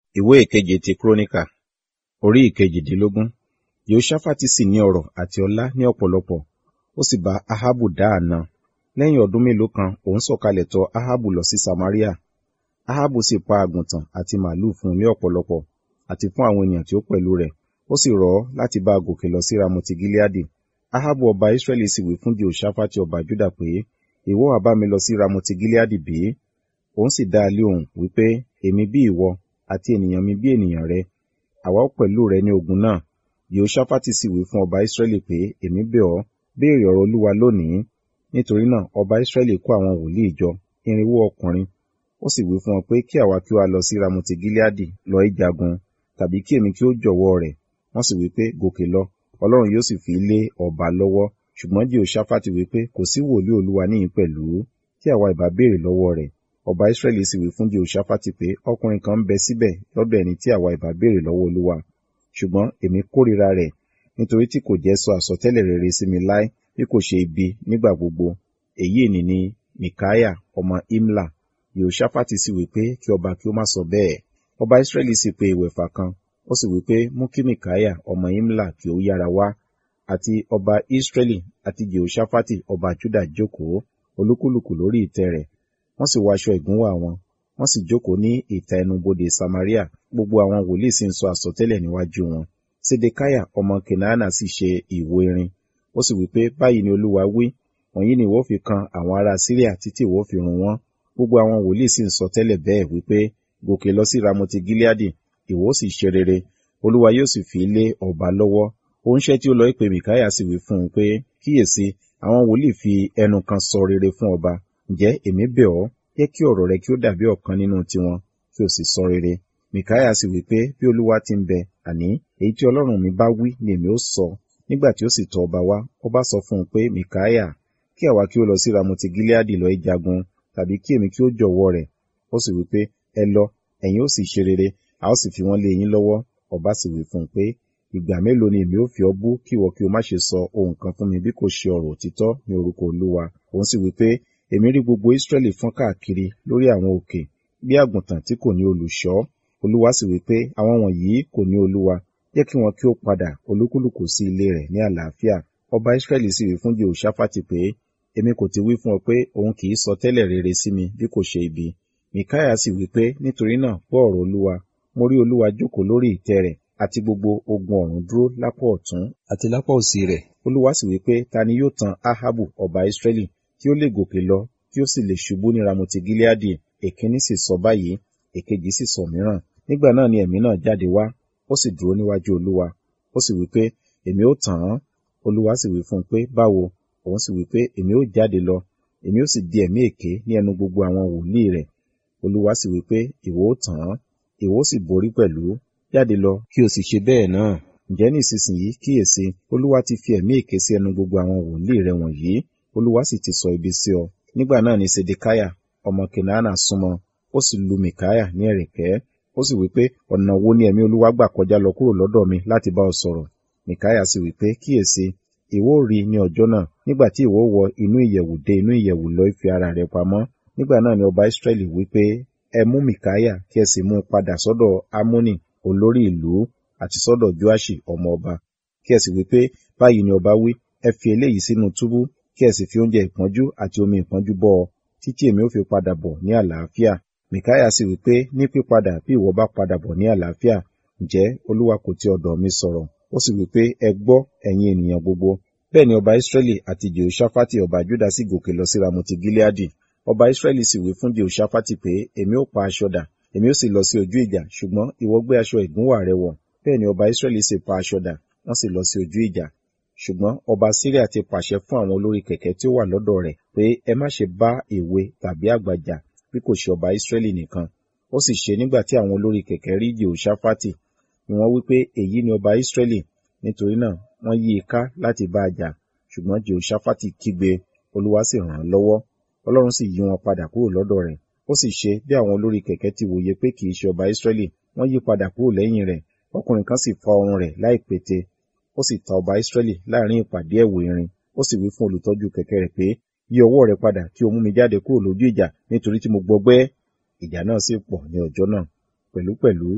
ìwé ìkeje ti kúrónìkà orí ìkejìdínlógún yehoṣafati sì ní ọrọ̀ àti ọlá ní ọ̀pọ̀lọpọ̀ ó sì bá ahabu dá àna lẹ́yìn ọdún mélòó kan òun sọ̀kalẹ̀ tọ̀ ahabu lọ sí samaria ahabu sì pa àgùntàn àti màlúù fún un ní ọ̀pọ̀lọpọ̀ àti fún àwọn ènìyàn tí ó pẹ̀lú rẹ̀ ó sì rọ̀ ọ́ láti bá a gòkè lọ sí ramoti gileadi ahabu ọba israẹli sì wí fún jehoṣafati ọba juda pé ìwọ wá bá mi lọ sí ramoti gileadi bí òun sì dá a lé òun wípé èmi bí ìwọ àti ènìyàn mi bí ènìyàn rẹ àwa ó pẹ̀lú rẹ ní ogun náà yehoṣafati sì wí fún ọba israẹli pé èmi bẹ̀ ọ́ béèrè ọ̀rọ̀ olúwa lónìí nítorí náà ọba israẹli kó àwọn wòlíì jọ irinwó ọkùnrin ó sì wí fún wọn pé kí àwa kí ó wá lọ sí ramoti gileadi lọ ìjagun tàbí kí èmi kí ó jọ̀wọ́ rẹ̀ wọ́n sì wí pé gòkè lọ ọlọ́run yóò sì fi lé ọba lọ́wọ́ ṣùgbọ́n jehoṣafati wí pé kò sí wòlíì olúwa níyìn pẹ̀lú kí àwa ìbá béèrè lọ́wọ́ rẹ̀ ọba israẹli sì wí fún jehoṣafati pé ọkùnrin kan ń bẹ síbẹ̀ lọ́dọ̀ ẹni tí àwa ìbá béèrè lọ́wọ́ olúwa ṣùgbọ́n èmi kórìíra rẹ̀ nítorí tí kò jẹ́ sọ àsọtẹ́lẹ̀ rere sí mi láé bí kò ṣe ibi nígbà gbogbo èyí ni ni mikaya ọmọ imla yehoṣafati sì wí pé kí ọba kí ó má sọ bẹ́ẹ̀ ọba israẹli sì pe ìwẹ̀fà kan ó sì wí pé mú kí mikaya ọmọ imla kí ó yára wá àti ọba israẹli àti jehoṣafati ọba juda jókòó olúkúlùkù lórí ìtẹ́ rẹ̀ wọ́n sì wọ aṣọ ìgúnwà wọn wọ́n sì jókòó ní ìta ẹnubodè samaria gbogbo àwọn wòlíì sì ń sọ àsọtẹ́lẹ̀ níwájú wọn sedekaya ọmọ kenana sì ṣe ìwo irin ó sì wí pé báyìí ni olúwa wí wọ̀nyí ni ìwọ fi kan àwọn ará síríà títí ìwọ fi run wọ́n gbogbo àwọn wòlíì sì ń sọ tẹ́lẹ̀ bẹ́ẹ̀ wípé gòkè lọ sí ramoti gileadi ìwọ sì ṣe rere olúwa yóò sì fi lé ọba lọ́wọ́ oníṣẹ́ tí ó lọ ìpè mìkáyà sì wí fún un pé kíyèsí àwọn wòlíì fi ẹnu kan sọ rere fún ọba ǹjẹ́ èmi bẹ̀ ọ́ jẹ́ kí ọ̀rọ̀ rẹ kí ó dàbí ọ̀kan nínú tiwọn kí o sì sọ rere mìkáyà sì wí pé bí olúwa ti ń bẹ àní èyí tí ọlọ́run mi bá wí ni èmi ó sọ nígbà tí ó sì tọ̀ ọba wá ọba sọ fún un pé mìkáyà kí àwa kí ó lọ sí ramoti gileadi lọ ìjagun tàbí kí èmi kí ó jọ̀wọ́ rẹ̀ ó sì wí pé ẹ lọ ẹ̀yin ó sì ṣe rere a ó sì fi wọ́n lé yín lọ́wọ́ ọba sì wí fún un pé ìgbà mélòó ni èmi ó fi ọ́ bú kí ìwọ kí o má ṣe sọ ohun kan fún mi bí kò ṣe ọ̀rọ̀ òtítọ́ ní orúkọ olúwa òun sì wí pé èmi rí gbogbo israẹli fọ́n káàkiri lórí àwọn òkè bí àgùntàn tí kò ní olùṣọ́ olúwa sì wí pé àwọn wọ̀nyí kò ní olúwa jẹ́ kí wọn kí ó padà olúkúlùkù sí ilé rẹ̀ ní àlàáfíà ọba israẹli sì wí fún jehoṣafati pé èmi kò ti wí fún ọ pé òun kì í sọ tẹ́lẹ̀ rere sí mi bí kò ṣe ibi mikaya sì wí pé nítorí náà gbọ́ ọ̀rọ̀ olúwa mo rí olúwa jókòó lórí ìtẹ́ rẹ̀ àti gbogbo ogun ọ̀run dúró lápá ọ̀tún àti lápá òsì rẹ̀ olúwa sì wí pé ta ni yóò tan ahabu ọba israẹli kí ó lè gòkè lọ kí ó sì lè ṣubú ní ramoti gileadi èkíní sì sọ báyìí èkejì sì sọ mìíràn nígbà náà ni ẹ̀mí náà jáde wá ó sì dúró níwájú olúwa ó sì wí pé èmi ó tàn án olúwa sì wí fún un pé báwo òun sì wí pé èmi ó jáde lọ èmi ó sì di ẹ̀mí èké ní ẹnu gbogbo àwọn wòlíì rẹ̀ olúwa sì wí pé ìwọ ó tàn án ìwọ ó sì borí pẹ̀lú jáde lọ kí o sì ṣe bẹ́ẹ̀ náà ǹjẹ́ ní ìsinsìnyí kíyèsí olúwa ti fi ẹ̀mí èké sí ẹnu gbogbo àwọn wòlíì rẹ̀ wọ̀nyí olúwa sì ti sọ ibi sí ọ nígbà náà ni sedekaya ọmọ kenana súnmọ́ ó sì lu mikaya ní ẹ̀rẹ̀kẹ́ ó sì wí pé ọ̀nà wo ni ẹ̀mí olúwa gbà kọjá lọ kúrò lọ́dọ̀ mi láti bá ọ sọ̀rọ̀ mikaya sì wí pé kíyèsí ìwọ rí ní ọjọ́ náà nígbà tí ìwọ wọ inú ìyẹ̀wù dé inú ìyẹ̀wù lọ fi ara rẹ̀ pamọ́ nígbà náà ni ọba israẹli wí pé ẹ mú mikaya kí ẹ sì mú un padà sọ́dọ̀ amoni olórí ìlú àti sọ́dọ̀ joashi ọmọ ọba kí ẹ sì wí pé báyìí ni ọba wí ẹ fi eléyìí sínú túbú kí ẹ sì fi oúnjẹ ìpọ́njú àti omi ìpọ́njú bọ́ ọ títí èmi ó fi padà bọ̀ ní àlàáfíà mikaya sì wí pé ní pípadà bí ìwọ bá padà bọ̀ ní àlàáfíà ǹjẹ́ olúwa kò ti ọ̀dọ̀ mi sọ̀rọ̀ ó sì wí pé ẹ gbọ́ ẹ̀yin ènìyàn gbogbo bẹ́ẹ̀ ni ọba israẹli àti jehoshaphat ọba juda sì gòkè lọ sí ramoti gileadi ọba israẹli sì wí fún jehoshaphat pé èmi ó pa aṣọ dà èmi ó sì lọ sí ojú ìjà ṣùgbọ́n ìwọ gbé aṣọ ìgúnwà rẹ wọ̀ bẹ́ẹ̀ ni ọba israẹli sì pa aṣọ dà wọ́n sì lọ sí ojú ìjà ṣùgbọ́n ọba síríà ti pàṣẹ fún àwọn olórí kẹ̀kẹ́ tí ó wà lọ́dọ̀ rẹ̀ pé ẹ má ṣe bá èwe tàbí àgbà jà bí kò ṣe ọba israẹli nìkan ó sì ṣe nígbà tí àwọn olórí kẹ̀kẹ́ rí jehoshaphat ni wọ́n wí pé èyí ni ọba israẹli nítorí náà wọ́n yí i ká láti bá a jà ṣùgbọ́n jehoshaphat kígbe olúwa sì ràn án lọ́wọ́ ọlọ́run sì yí wọn padà kúrò lọ́dọ̀ rẹ̀ ó sì ṣe bí àwọn olórí kẹ̀kẹ́ ti wòye pé kì í ṣe ọba israẹli wọ́n yí padà kúrò lẹ́yìn rẹ̀ ọkùnrin kan sì fa ọrùn rẹ̀ láì pété ó sì ta ọba israẹli láàrin ìpàdé ẹ̀wù irin ó sì wí fún olùtọ́jú kẹ̀kẹ́ rẹ̀ pé yí ọwọ́ rẹ padà kí o mú mi jáde kúrò lójú ìjà nítorí tí mo gbọgbẹ́ ìjà náà sì pọ̀ ní ọjọ́ náà pẹ̀lúpẹ̀lú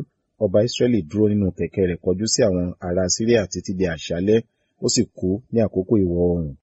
ọba Israẹli dúró nínú kẹ̀kẹ́ rẹ̀ kọjú sí àwọn ará Síríà títí di àṣálẹ́, ó sì kú ní àkókò ìwọ̀ oòrùn.